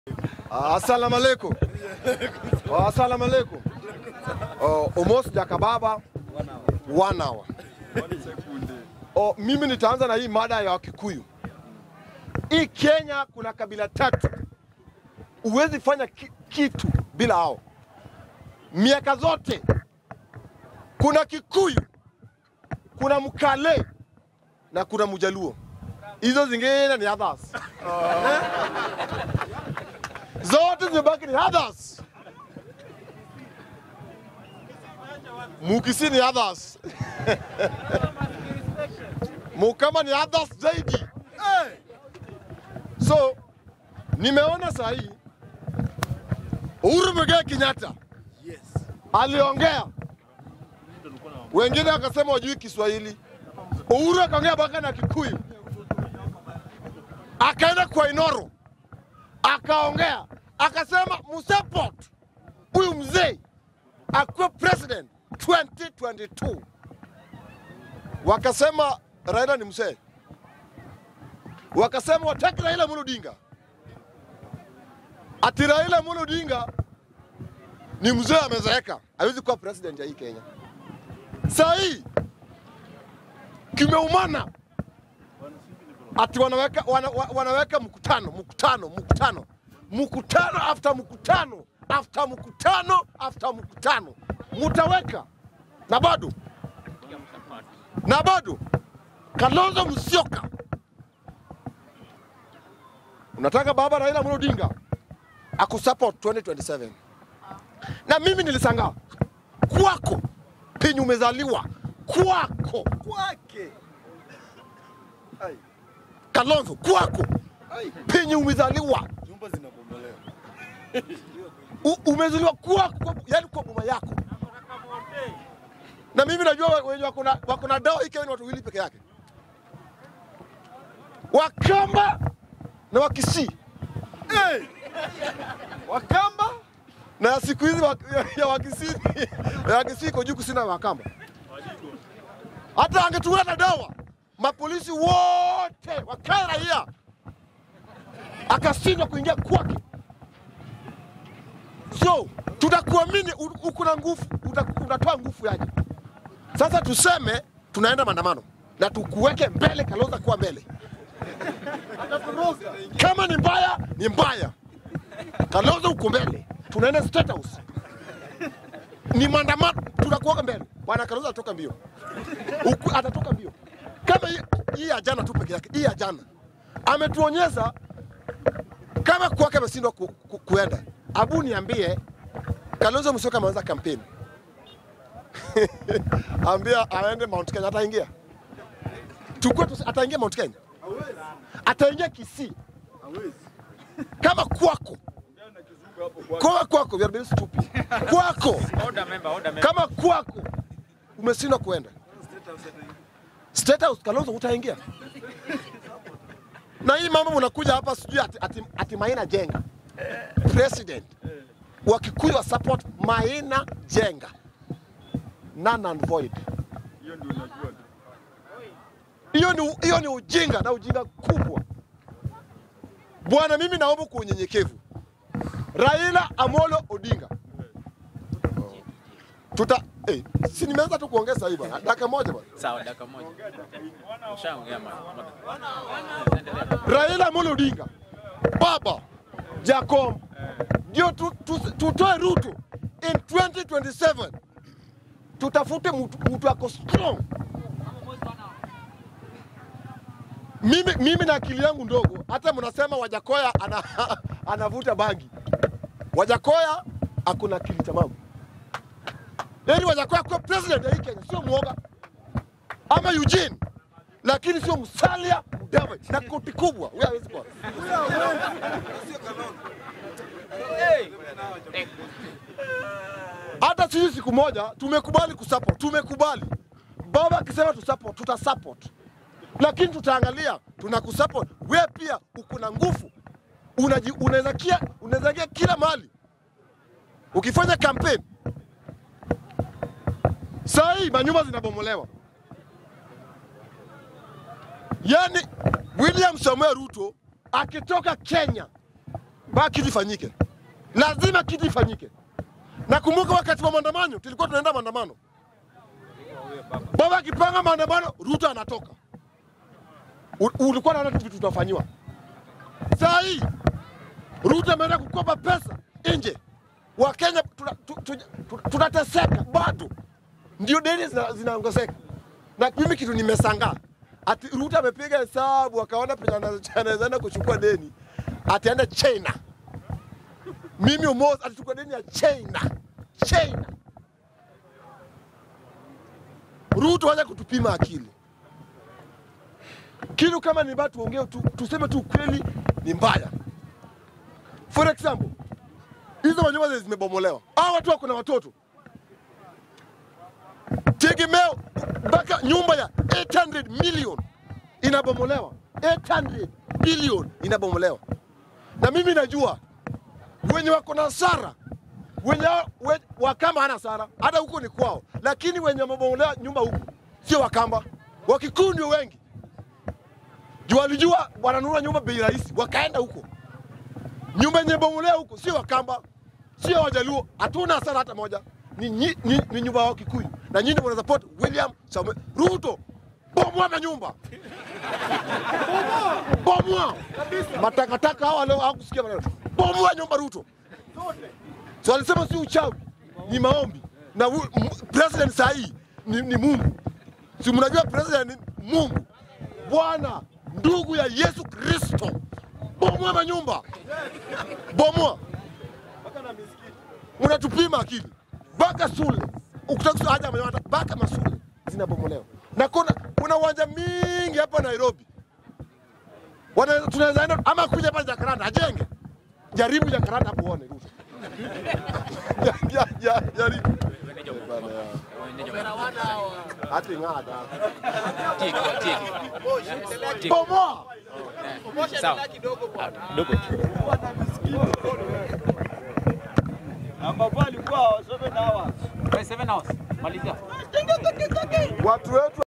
Assalamu alaikum. Oh, Assalamu alaikum. Oh, Omos Jakababa one hour. Oh, mimi nitaanza na hii mada ya Wakikuyu. Hii Kenya kuna kabila tatu, huwezi fanya ki, kitu bila hao. Miaka zote kuna Kikuyu, kuna Mkale na kuna Mjaluo. Hizo zingine ni others. Eh? zote zimebaki ni others. Mukisi ni others. Mukama ni others zaidi. Hey! So nimeona saa hii Uhuru Muigai Kenyatta aliongea, wengine wakasema wajui Kiswahili. Uhuru akaongea mpaka na Kikuyu, akaenda kwa Inoro akaongea akasema msupport huyu mzee akuwe president 2022. Wakasema Raila ni mzee, wakasema wataki Raila Amolo Odinga, ati Raila Amolo Odinga ni mzee amezeeka, hawezi kuwa president ya hii Kenya. Saa hii kimeumana ati wanaweka, wana, wa- wanaweka mkutano mkutano mkutano mkutano after mkutano after mkutano after mkutano mutaweka na bado na bado Kalonzo Musyoka unataka baba Raila Amolo Odinga akusupport 2027 na mimi nilisangaa kwako penye umezaliwa kwako kwake. Ai, Kalonzo kwako ai, penye umezaliwa nyumba zinabomolewa. U- umezaliwa kwako, kwa- yani kwa boma yako. Na mimi najua we- wenye wako na- wako na dawa hii Kenya ni watu wawili peke yake, Wakamba na Wakisii. Hey! Wakamba Na siku hizi wa- ya- ya Wakisii ya Wakisii iko juu kusina Wakamba. Hata angetumia na dawa, mapolisi wote wakae raia, akashindwa kuingia kwake. So tutakuamini, u- uko na nguvu, uta- utatoa nguvu yaje? Sasa tuseme tunaenda maandamano na tukuweke mbele, Kalonzo kuwa mbele. Kama ni mbaya ni mbaya, Kalonzo uko mbele, tunaenda State House, ni maandamano, tunakuweka mbele. Bwana Kalonzo atatoka mbio, Uku, atatoka mbio kama hii- hii ya jana tu peke yake. Hii ya jana ametuonyesha kama kwake ameshindwa ku, ku, kuenda. Abu niambie, Kalonzo Musyoka ameanza kampeni ambia aende Mount Kenya, ataingia tukue tu, ataingia Mount Kenya, ataingia Kisii hawezi. kama kwako kwa kwako, we are very stupid. Kwako Order member, order member. kama kwako umeshindwa kuenda State House, Kalonzo utaingia na hii mambo mnakuja hapa sijui ati, ati, ati Maina Jenga president wa Kikuyu wa support Maina Jenga none and void. Hiyo ndio unajua tu. Hiyo ni, hiyo ni ujinga na ujinga kubwa. Bwana, mimi naomba kwa unyenyekevu, Raila Amolo Odinga tuta eh, si nimeanza tu kuongeza hii bwana, dakika moja bwana. Sawa, dakika moja. Ushaongea mara moja. Endelea. Raila Amolo Odinga, baba Jacob, ndio tu, tu, tutoe Ruto in 2027 tutafute mtu mtu ako strong. Mimi, mimi na akili yangu ndogo, hata mnasema Wajakoya ana, anavuta bangi. Wajakoya akuna akili tamamu. Yaani Wajakoya kuwa president ya hii Kenya sio mwoga ama Eugene, lakini sio Musalia Mudavadi na koti kubwa, huyo hawezi kuwa. Hata sisi siku moja tumekubali kusupport, tumekubali baba akisema tusupport, tutasupport, lakini tutaangalia tunakusupport wewe, pia uko na nguvu, unaji- unaweza kia unaweza ingia kila mahali ukifanya campaign. Saa hii manyumba zinabomolewa, yaani William Samoei Ruto akitoka Kenya mpaka kitu ifanyike, lazima kitu ifanyike. Nakumbuka wakati wa maandamano, tulikuwa tunaenda maandamano, baba akipanga maandamano, Ruto anatoka. U- Ulikuwa naona vitu tunafanyiwa. Saa hii Ruto ameenda kukopa pesa nje, Wakenya tunateseka tu, tu, tu, tunateseka bado, ndio deni zina- zinaongezeka. Na mimi kitu nimesangaa ati Ruto amepiga hesabu akaona penye ana- anaweza enda kuchukua deni, ataenda China. Mimi Omos atachukua deni ya China, China. Ruto wacha kutupima akili. Kitu kama ni mbaya tuongee tu, tuseme tu ukweli ni mbaya. For example, hizo manyumba zenye zimebomolewa, hao watu wako na watoto, tegemeo mpaka nyumba ya 800 million inabomolewa, 800 billion inabomolewa, na mimi najua wenye wako na hasara wenye we, Wakamba hana hasara, hata huko ni kwao, lakini wenye wamebomolewa nyumba huku sio Wakamba, Wakikuyu ndio wengi juu walijua wananunua nyumba bei rahisi, wakaenda huko. Nyumba yenye bomolewa huko sio Wakamba, sio Wajaluo, hatuna hasara hata moja, ni, nyi- ni, ni nyumba ya Kikuyu na nyinyi mna support William Samuel Ruto. Bomoa manyumba, bomoa matakataka. Hawa leo hawakusikia maneno, bomoa nyumba Ruto. So alisema si uchawi, ni maombi na hu- m- president saa hii ni, ni Mungu. Si mnajua president ni Mungu, Bwana ndugu ya Yesu Kristo. Bomoa manyumba, bomoa Mpaka na misikiti. unatupima akili mpaka shule ukitaka haja manyumba mpaka mashule zinabomolewa, na kuna kuna uwanja mingi hapa Nairobi Wana- tunaweza enda ama kuja hapa Jakaranda ajenge, jaribu Jakaranda hapo uone Ruto. Ja- ja- ja- jaribu hati ng'ada bomoa Sawa. Dogo. Ambapo alikuwa seven hours. Seven hours. Malizia. watu wetu